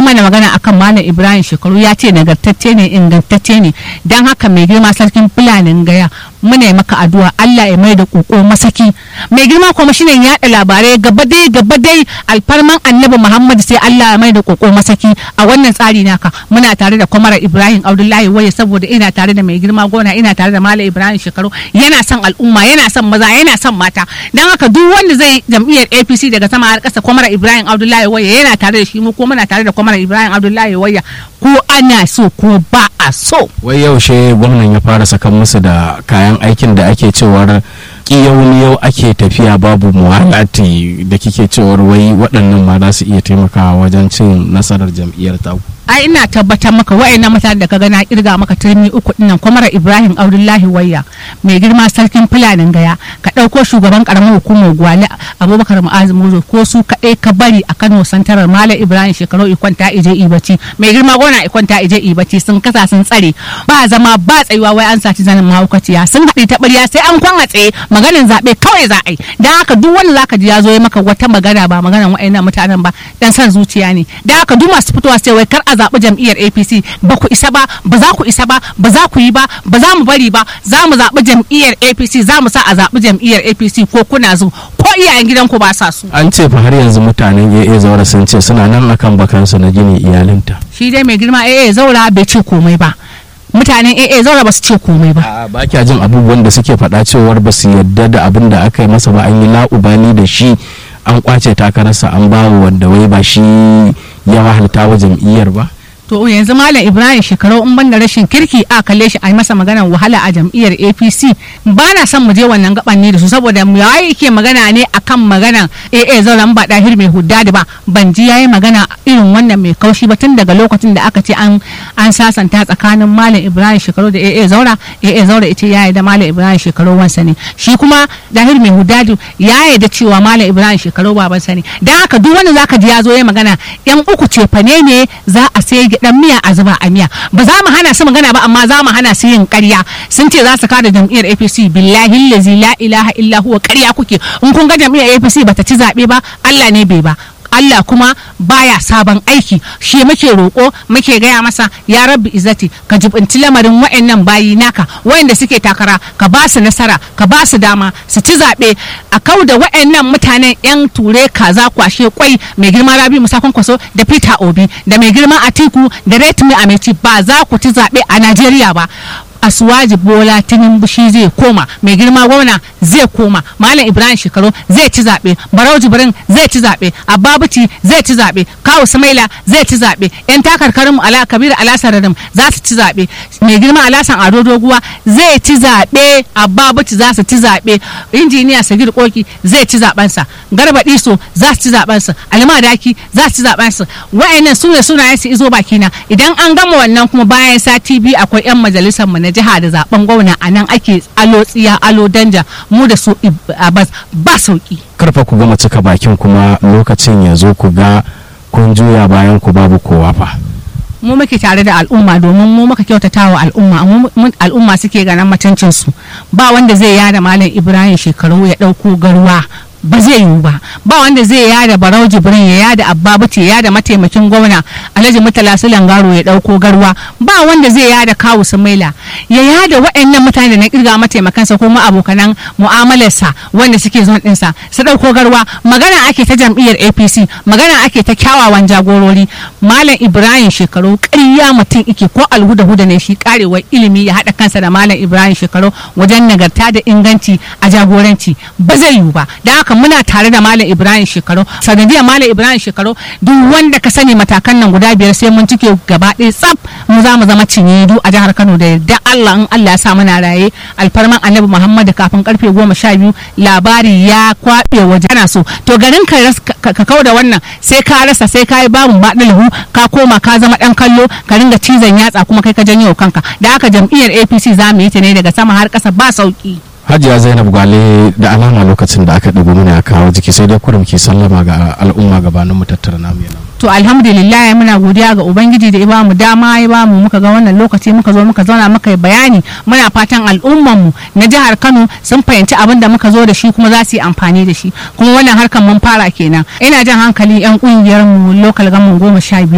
mana magana akan malam ibrahim shekaru ya ce nagartacce ne ingantacce ne don haka mai girma sarkin fulanin gaya muna yi maka addu'a Allah ya mai da koko masaki mai girma kuma shine yaɗa labarai gaba dai gaba dai alfarman annabi Muhammad sai Allah ya mai da koko masaki a wannan tsari naka muna tare da kwamara Ibrahim Abdullahi waye saboda ina tare da mai girma gona ina tare da Malam Ibrahim Shekaru yana son al'umma yana son maza yana son mata dan haka duk wanda zai jam'iyyar APC daga sama har ƙasa kwamara Ibrahim Abdullahi waye yana tare da shi mu ko muna tare da kwamara Ibrahim Abdullahi waye ko ana so ko ba a so wai yaushe gwamnan ya fara sakan musu da kayan aikin da ake cewar yau yau ake tafiya babu muhalati da kike cewar wai waɗannan ma za su iya taimakawa wajen cin nasarar jam'iyyar taku ai ina tabbatar maka wa'annan mutanen da ka ga na kirga maka turmi uku dinnan kwamara ibrahim abdullahi wayya mai girma sarkin fulanin gaya ka ɗauko shugaban karamar hukumar gwale abubakar mu'azu muzo ko su kaɗai ka bari a kano santarar malam ibrahim shekaru ikwanta ije ibaci mai girma gona ikwanta ije ibaci sun kasa sun tsare ba zama ba tsayuwa wai an saci zanin mahaukaciya sun haɗe ta ɓarya sai an kwan a tsaye maganin zaɓe kawai za a yi don haka duk wanda zaka ji ya zo ya maka wata magana ba maganan wa'annan mutanen ba dan san zuciya ne don haka duk masu fitowa sai wai kar a zaɓi jam'iyyar apc ba ku isa ba ba za ku isa ba ba za ku yi ba ba za mu bari ba za mu zaɓi jam'iyyar apc za mu sa a zaɓi jam'iyyar apc ko kuna zo ko iyayen gidanku ba sa su an ce fa har yanzu mutanen AA zaura sun ce suna nan akan bakansu na gini iyalinta shi dai mai girma AA zaura bai ce komai ba mutanen AA zaura ba su ce komai ba a ba kya jin abubuwan da suke faɗa cewar ba su yadda da abin da aka yi masa ba an yi la'ubali da shi an kwace takararsa an ba wanda wai ba shi ya wahalta wa jam'iyyar ba to yanzu malam ibrahim shekaru in banda rashin kirki a kalle shi a yi masa maganar wahala a jam'iyyar apc ba na son mu je wannan gaban ne da su saboda mu yayi yake magana ne akan maganar aa zauren ba dahir mai huddadi ba ban ji yayi magana irin wannan mai kaushi ba tun daga lokacin da aka ce an an sasanta tsakanin malam ibrahim shekaru da aa zaura aa zaura ita ya da malam ibrahim shekaru wansa ne shi kuma dahir mai huddadi ya da cewa malam ibrahim shekaru babansa ne dan haka duk wanda zaka ji ya zo ya magana yan uku ce fane ne za a sai dan miya a zuba a miya ba za mu hana su magana ba amma za mu hana su yin ƙarya sun ce za su kada jam'iyyar APC billahi lazi la ilaha illa huwa ƙarya kuke in kun ga jam'iyyar APC bata ci zaɓe ba Allah ne bai ba Allah kuma baya sabon aiki shi muke roƙo muke gaya masa ya rabbi izzati ka jibinci lamarin wa'annan bayi naka wa'anda suke takara ka ba su nasara ka ba su dama su ci zaɓe a kau da wa'annan mutanen yan ture kaza kwashe kwai mai girma rabi musa kwankwaso da peter obi da mai girma atiku da retmi ameci ba za ku ci zaɓe a najeriya ba asuwaji bola tinubu shi zai koma mai girma gwamna zai koma malam ibrahim shekaru zai ci zaɓe barau jibrin zai ci zaɓe ababuci zai ci zaɓe kawu sumaila zai ci zaɓe yan takarkarin mu ala kabiru alasararin za su ci zaɓe mai girma alasan ado doguwa zai ci zaɓe ababuci za su ci zaɓe injiniya sagir koki zai ci zaɓensa garba diso za su ci zaɓensa alima daki za su ci zaɓensa wa'annan su ne sunayen su izo bakina idan an gama wannan kuma bayan sati biyu akwai yan majalisar mu na jiha da zaben gwamna a nan ake alo tsiya alo danja mu da su bas ba sauki karfa ku gama cika bakin kuma lokacin ya zo ku ga kun juya bayan ku babu kowa fa mu muke tare da al'umma domin mu muka kyautata wa al'umma al'umma suke ganin mutuncin su ba wanda zai yada malam ibrahim shekaru ya dauko garwa ba zai yiwu ba ba wanda zai yada barau jibrin ya yada abba bace ya yada mataimakin gwamna alhaji mutala sulan garo ya dauko garwa ba wanda zai yada kawu sumaila ya yada waɗannan mutane da na kirga mataimakansa ko ma abokanan mu'amalarsa wanda suke zon ɗinsa su dauko garwa magana ake ta jam'iyyar apc magana ake ta kyawawan jagorori malam ibrahim shekaru ƙarya mutum ike ko alhuda huda ne shi karewar ilimi ya haɗa kansa da malam ibrahim shekaru wajen nagarta da inganci a jagoranci ba zai yiwu ba da haka muna tare da malam ibrahim shekaru sanadiyar malam ibrahim shekaru duk wanda ka sani matakan nan guda biyar sai mun cike gaba ɗaya tsaf mu za mu zama cinyedu a jihar kano da yarda allah in allah ya sa muna raye alfarman annabi muhammadu kafin karfe goma sha biyu labari ya kwaɓe waje ana so to garin ka ka kau da wannan sai ka rasa sai ka yi babu baɗalahu ka koma ka zama ɗan kallo ka ringa cizon yatsa kuma kai ka janyo kanka da haka jam'iyyar apc za mu yi ta ne daga sama har ƙasa ba sauki hajiya zainab gwale da alama lokacin da aka ɗigo mana ya kawo jiki sai dai kurum ke sallama ga al'umma gabanin mu tattara namu yana to alhamdulillah muna godiya ga ubangiji da ya bamu dama ya bamu muka ga wannan lokaci muka zo muka zauna muka yi bayani muna fatan al'umman mu na jihar Kano sun fahimci abin da muka zo da shi kuma za su yi amfani da shi kuma wannan harkar mun fara kenan ina jan hankali yan kungiyar mu local government goma sha biyar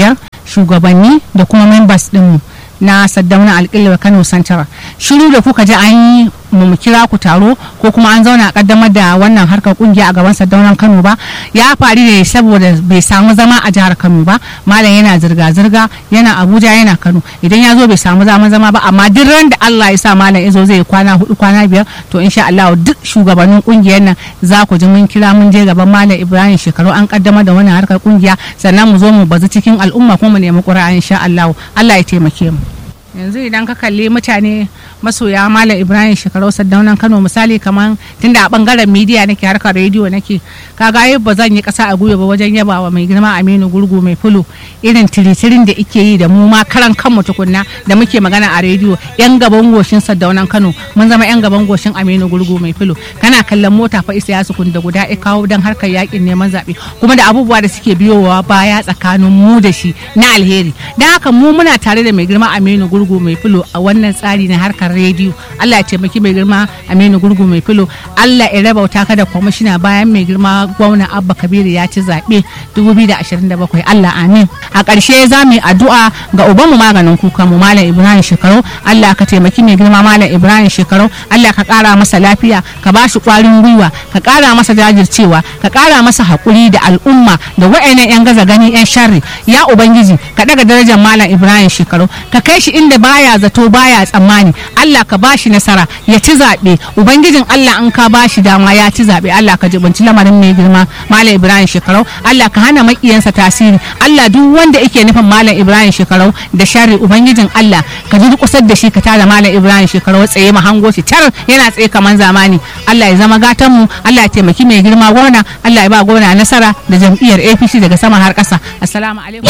shugabanni da kuma members ɗinmu na saddauna alƙilwa kano central shiru da kuka ji an yi mu kira ku taro ko kuma an zauna a kaddamar da wannan harkar kungiya a gaban sardaunan kano ba ya faru ne saboda bai samu zama a jihar kano ba malam yana zirga-zirga yana abuja yana kano idan ya zo bai samu zaman zama ba amma duk ran da allah ya sa malam ya zo zai kwana hudu kwana biyar to insha allah duk shugabannin kungiyar nan za ku ji mun kira mun je gaban malam ibrahim shekaru an kaddamar da wannan harkar kungiya sannan mu zo mu bazu cikin al'umma kuma mu nemi ƙura'a insha allah allah ya taimake mu yanzu idan ka kalli mutane masoya malam ibrahim shekarau saddaunan kano misali kamar tunda a bangaren midiya nake harkar rediyo nake kaga ai ba zan yi kasa a gwiwa ba wajen yabawa mai girma aminu gurgu mai fulo irin tiritirin da ike yi da mu ma karan kanmu tukunna da muke magana a rediyo yan gaban goshin saddaunan kano mun zama yan gaban goshin aminu gurgu mai fulo kana kallon mota fa isa ya sukun da guda ya kawo don harkar yakin neman zaɓe kuma da abubuwa da suke biyowa baya tsakanin mu da shi na alheri don haka mu muna tare da mai girma aminu gurgu mai fulo a wannan tsari na harkar rediyo Allah ya taimaki mai girma Aminu Gurgu mai filo Allah ya rabauta ka da kwamishina bayan mai girma gwamna Abba Kabiru ya ci zaɓe 2027 Allah amin a ƙarshe za mu yi addu'a ga ubanmu maganin kuka mu Malam Ibrahim Shekaru Allah ka taimaki mai girma Malam Ibrahim Shekaru Allah ka ƙara masa lafiya ka ba shi ƙwarin gwiwa ka ƙara masa jajircewa ka ƙara masa haƙuri da al'umma da wa'annan 'yan gaza gani 'yan sharri ya ubangiji ka ɗaga darajar Malam Ibrahim Shekaru ka kai shi inda baya zato baya tsammani Allah ka bashi nasara ya ci zaɓe ubangijin Allah an ka bashi dama ya ci zaɓe Allah ka jibanci lamarin mai girma Malam Ibrahim Shekarau Allah ka hana makiyansa tasiri Allah duk wanda yake nufin Malam Ibrahim Shekarau da sharri ubangijin Allah ka ji kusar da shi ka tada Malam Ibrahim Shekarau tsaye ma hango shi tar yana tsaye kaman zamani Allah ya zama gatan mu Allah ya taimaki mai girma gwamna Allah ya ba gwamna nasara da jam'iyyar APC daga sama har ƙasa assalamu alaikum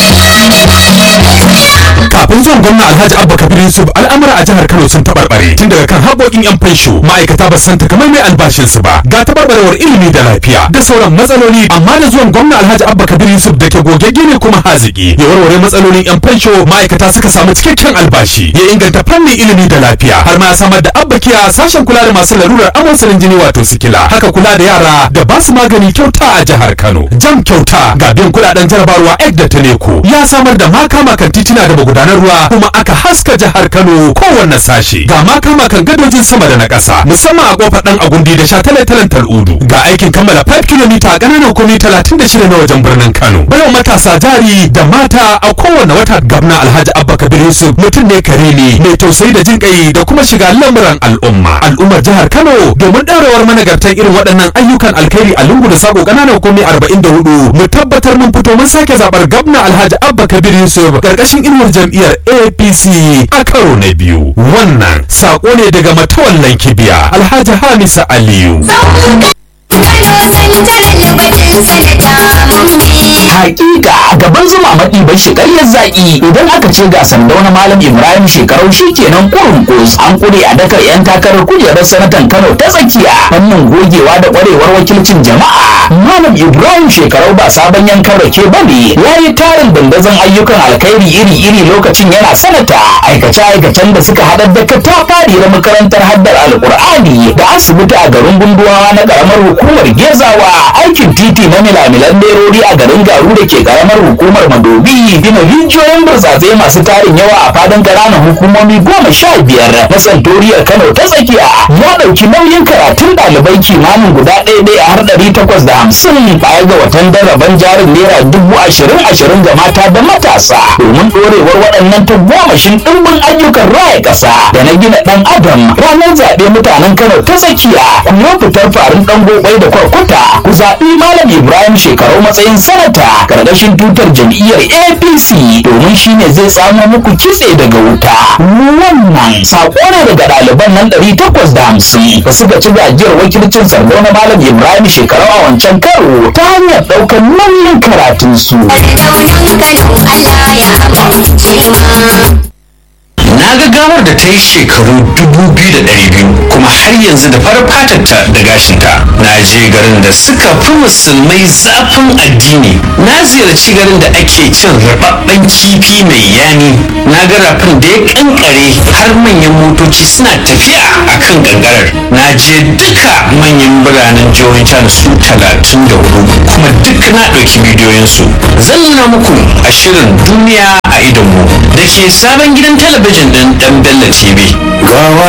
kafin zuwan gwamna alhaji abba kabir yusuf al'amura a jihar kano sun tabarbare tun daga kan haƙoƙin yan fansho ma'aikata ba san takamaiman albashinsu ba ga tabarbarewar ilimi da lafiya da sauran matsaloli amma da zuwan gwamna alhaji abba kabir yusuf da ke gogegge ne kuma haziki ya warware matsalolin yan fansho ma'aikata suka samu cikakken albashi ya inganta fannin ilimi da lafiya har ma ya samar da abba kiya sashen kula da masu larurar amosarin jini wato sikila haka kula da yara da ba su magani kyauta a jihar kano jam kyauta ga biyan kuɗaɗen jarabarwa ek da taleko ya samar da makama kan titina da magudanar ruwa kuma aka haska jihar Kano kowanne sashe ga makama kan gadojin sama da na ƙasa musamman a kofar dan agundi da shataletalen tal'udu ga aikin kammala 5 km a ƙananan hukumi 36 na wajen birnin Kano bayan matasa jari da mata a kowanne wata gabna Alhaji Abba Kabir Yusuf mutum ne kare ne mai tausayi da jin kai da kuma shiga lamuran al'umma al'ummar jihar Kano domin ɗaurewar managartan irin waɗannan ayyukan alkhairi a lungu da sako ƙananan hukumi 44 mu tabbatar mun fito mun sake zabar gabna Alhaji Abba Kabir Yusuf ƙarƙashin inuwar jam'iyyar APC a karo na biyu wannan sako ne daga matawallan kibiya alhaji hamisa aliyu hakika gaban zuma maɗi bai shi ƙaryar zaƙi idan aka ce ga sandauna malam ibrahim shekarau shi kenan kurin kus an kure a dakar yan takarar kujerar sanatan kano ta tsakiya fannin gogewa da ƙwarewar wakilcin jama'a malam ibrahim shekarau ba sabon yankan rake ba ne ya yi tarin dandazon ayyukan alkhairi iri-iri lokacin yana sanata aikace-aikacen da suka haɗar da katafariyar makarantar haddar alƙur'ani da asibiti a garin gunduwa na ƙaramar hukumar gezawa aikin titi na milamilan lerori a garin garu da ke karamar hukumar madobi gina rijiyoyin burtsatse masu tarin yawa a fadin ƙananan hukumomi goma sha biyar na santoriyar kano ta tsakiya ya ɗauki nauyin karatun ɗalibai kimanin guda ɗaya ɗaya har ɗari takwas da hamsin baya ga watan daraban jarin naira dubu ashirin ashirin ga mata da matasa domin ɗorewar waɗannan tagomashin ɗimbin ayyukan raya ƙasa da na gina ɗan adam ranar zaɓe mutanen kano ta tsakiya ku yi fitar farin ɗan gobai da kwarkwata ku zaɓi malam ibrahim shekaru matsayin sanata karkashin tutar jam'iyyar apc domin shine zai samo muku kitse daga wuta wannan saƙo ne daga ɗaliban nan ɗari takwas da hamsin da suka ci gajiyar wakilcin sardo na malam ibrahim shekaru a wancan karo ta hanyar ɗaukar nauyin karatunsu. na ga gawar da ta yi shekaru dubu biyu da ɗari biyu kuma har yanzu da farar fatarta da gashinta na je garin da suka fi musulmai zafin addini na ziyarci garin da ake cin rababben kifi mai yami na ga rafin da ya kankare har manyan motoci suna tafiya a kan gangarar na je duka manyan biranen jihohin can su talatin da hudu kuma duk na ɗauki bidiyoyinsu zan nuna muku a shirin duniya a sabon gidan talabijin ɗin ɗan Bello TV. gawa